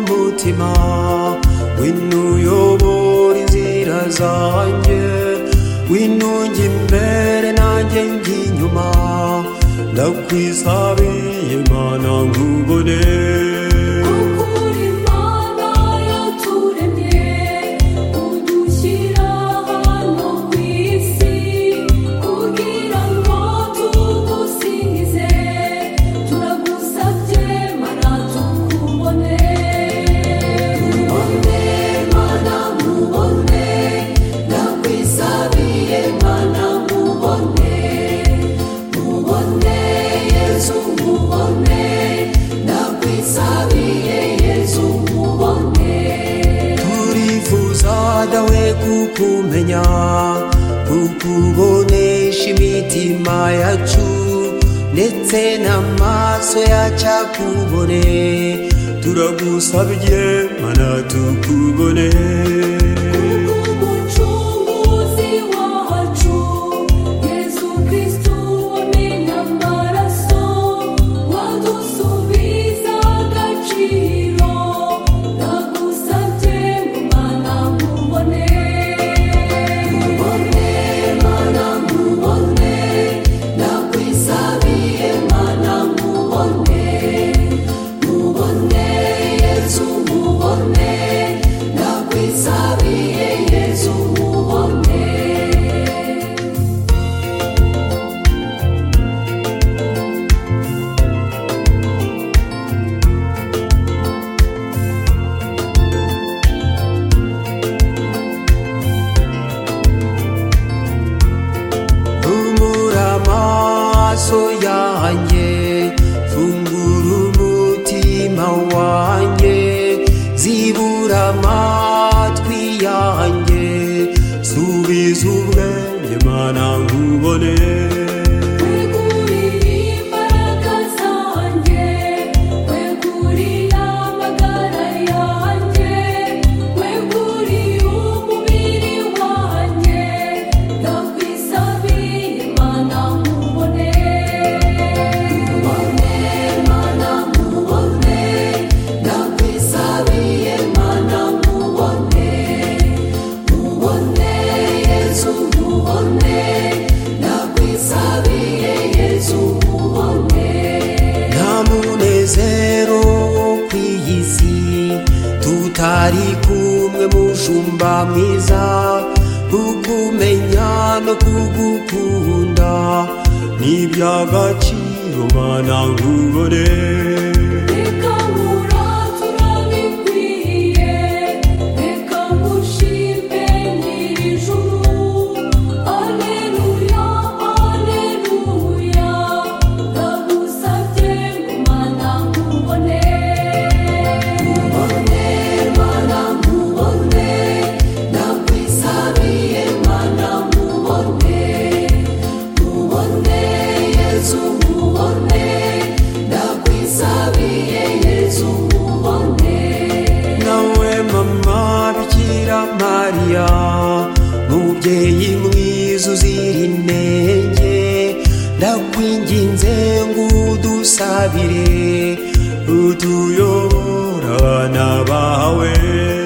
buzima wine uyobora inzira zanjye wine ujya imbere nanjye njya inyuma ndakwisabiye mana ngubone Ukuri Imana yaturemye udushyira hano ku isi kugira ngo tugusingize turagusabye mana tukubone mubone mana mubone ndakwisabiye mana mubone mubone yezu mubone ndakwisabiye yezu mubone turifuza dawe kukumenya kukubonesha imitima yacu ndetse n'amaso yacu akubone turagusabye mana tukubone umucunguzi wacu yezu kristu wamenye amaraso wadusubiza agaciro ndagusabye ngo mana mubone mubone mana mubone ndakwisabiye mana mubone mubone yezu mubone ndakwisabiye yezu mubone humura amaso yanjye fungura umutima wanjye zibura amatwi yanjye subiza ubwenge mana nkubone weguriye imbaraga zanjye weguriye amagara yanjye weguriye umubiri wanjye ndakwisabiye mana mubone mubone mana mubone ndakwisabiye mana mubone mubone yezu mubone ndakwisabiye yezu mubone nta munezero wo ku iyi si tutari kumwe mushumba mwiza kukumenya no kugukunda ni iby'agaciro mana nkubone reka nkuratura bikwiye reka ngushimbe nyiri ijuru aleluya aleluya ndagusabye ngo mana nkubone mubone mana mubone ndakwisabiye mana mubone mubone yezu mubone ndakwisabiye yezu mubone nawe mama bikira mariya mubyeyi mwiza uzira inenge ndakwinginze ngo udusabire utuyobora abana bawe